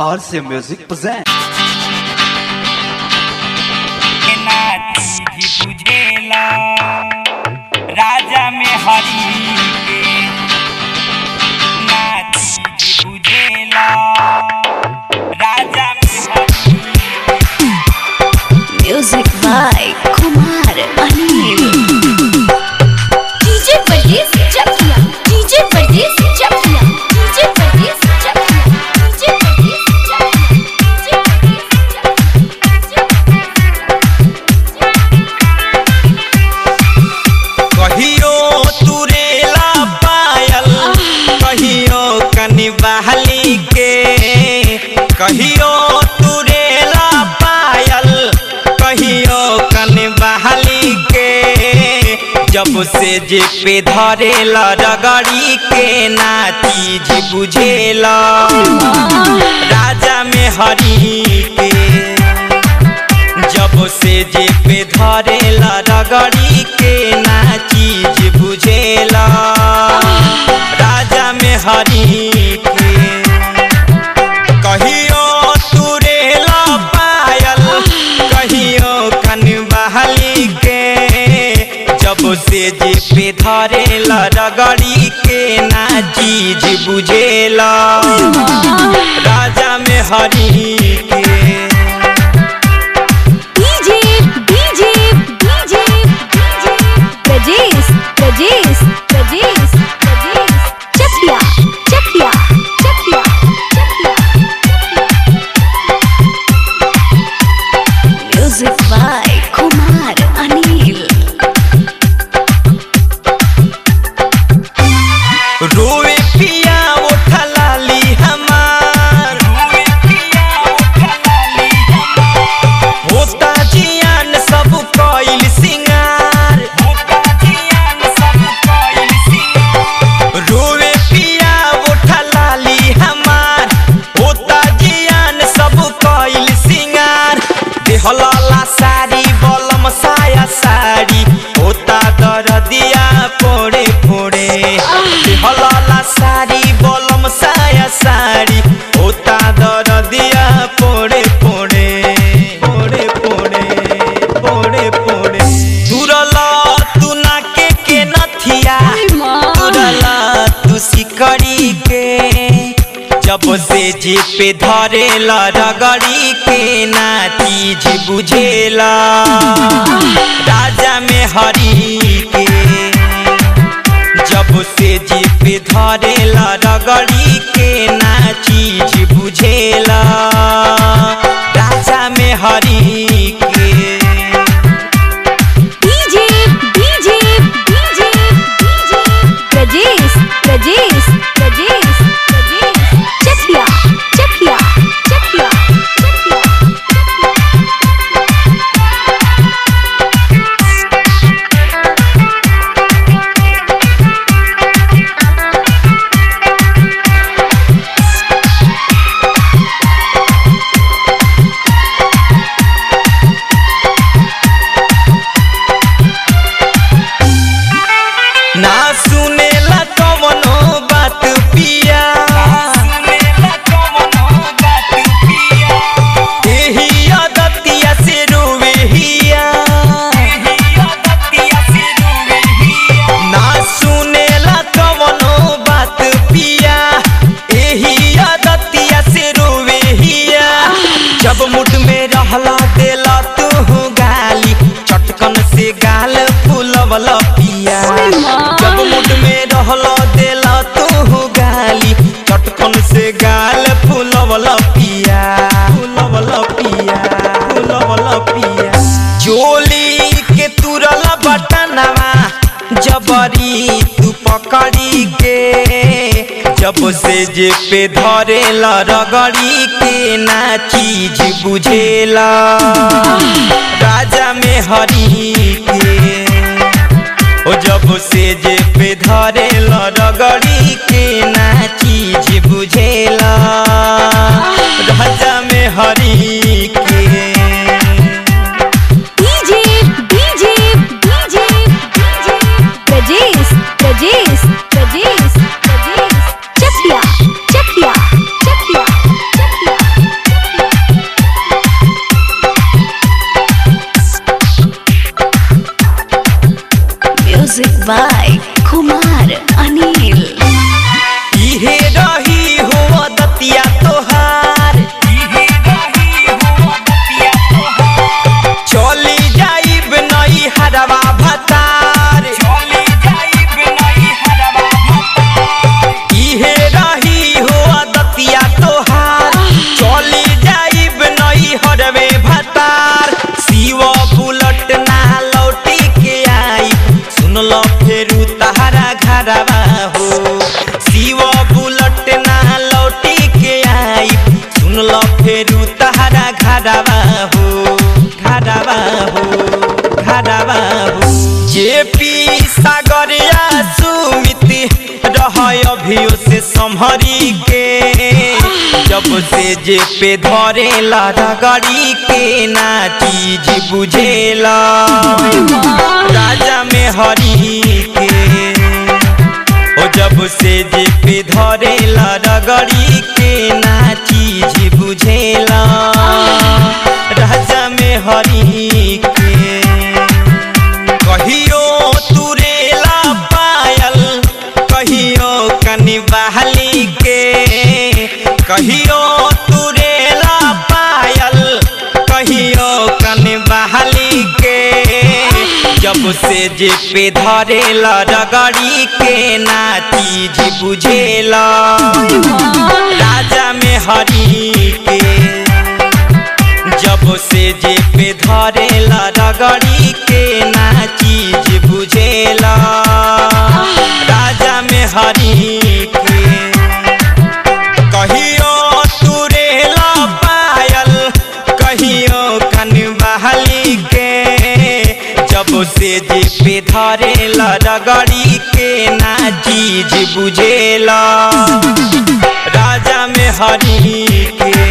RC Music present. के नाती भी बुझेला राजा में हरी के नाती भी बुझेला राजा में हरी Music by Kumar Anil. DJ Pardees Chakia. DJ Pardees Chakia. DJ Pardees Chakia. DJ Pardees Chakia. DJ Pardees कहियो तुरेला पायल कहियो कनि बहली के कहियो तुरेला पायल कहियो कनि बहली के जब से जे पे धरेला रगड़ी के ना चीज बुझेला राजा में हरी के जब से जे पे धरेला रगड़ी के ना चीज बुझेला राजा में हरी के कहियो तुरेला पायल कहियो कन बहली के जब से जे पे धरेला रगड़ी के ना चीज बुझेला राजा में हरी के DJ DJ DJ DJ Prajesh Prajesh Prajesh Prajesh Chakia Chakia Chakia Chakia Music by Kumar Anil रोए पिया उठा लाली हमार रोए पिया उठा लाली हमार होता जियान सब कइल सिंगार होता जियान सब कइल सिंगार रोए पिया उठा लाली हमार होता जियान सब कइल सिंगार देहला साड़ी बलम साया साड़ी होता दरदिया पोड़े पोड़े देहला साड़ी बलम साया साड़ी होता दरदिया पोड़े पोड़े पोड़े पोड़े पोड़े पोड़े तुरला तू नाके के नथिया तुरला तू सिकड़ी के जब से जे पे धरेला रगड़ी के ना चीज बुझेला राजा में हरी के जब से जे पे धरेला रगड़ी के ना चीज बुझेला राजा में हरी के DJ DJ DJ DJ Prajesh Prajesh Prajesh Prajesh Chakia Chakia Chakia Chakia ना सुनेला कवनो बात पिया एही आदतिया से रोवे हिया ना सुनेला कवनो बात पिया एही आदतिया से रोवे हिया जब मुठ में रहला देला तू गाली चटकन से गाल फूलवला पिया जब मुठ में रहला देला तू गाली चटकन से गाल फूलवला पिया फूलवला पिया फूलवला पिया चोली के तुरला बटनवा जबरी तू पकड़ी के जब से जे पे धरेला रगड़ी के ना चीज बुझेला राजा में हरी के ओ जब से जे पे धरेला रगड़ी के ना चीज बुझेला राजा में हरी के DJ DJ DJ DJ Prajesh Prajesh Prajesh Prajesh Chakia Chakia Chakia Chakia सुन ल फेरू तहरा घरवा हो घरवा हो घरवा हो जे पी सागरिया सुमिति रह अभियो से संभरी के जब से जे पे धरेला रगड़ी के ना चीज बुझेला राजा में हरी के ओ जब से जे पे धरेला रगड़ी के ना चीज बुझेला राजा में हरी के कहियो तुरेला पायल कहियो कनि बहली के कहियो तुरेला पायल कहियो कनि बहली के जब से जे पे धरेला रगड़ी के ना चीज बुझेला राजा में हरी के जब से जे पे धरेला रगड़ी के ना चीज बुझेला राजा में हरी के कहियो तुरेला पायल कहियो कन बहली के जब से जे पे धरेला रगड़ी के ना चीज बुझेला राजा में हरी के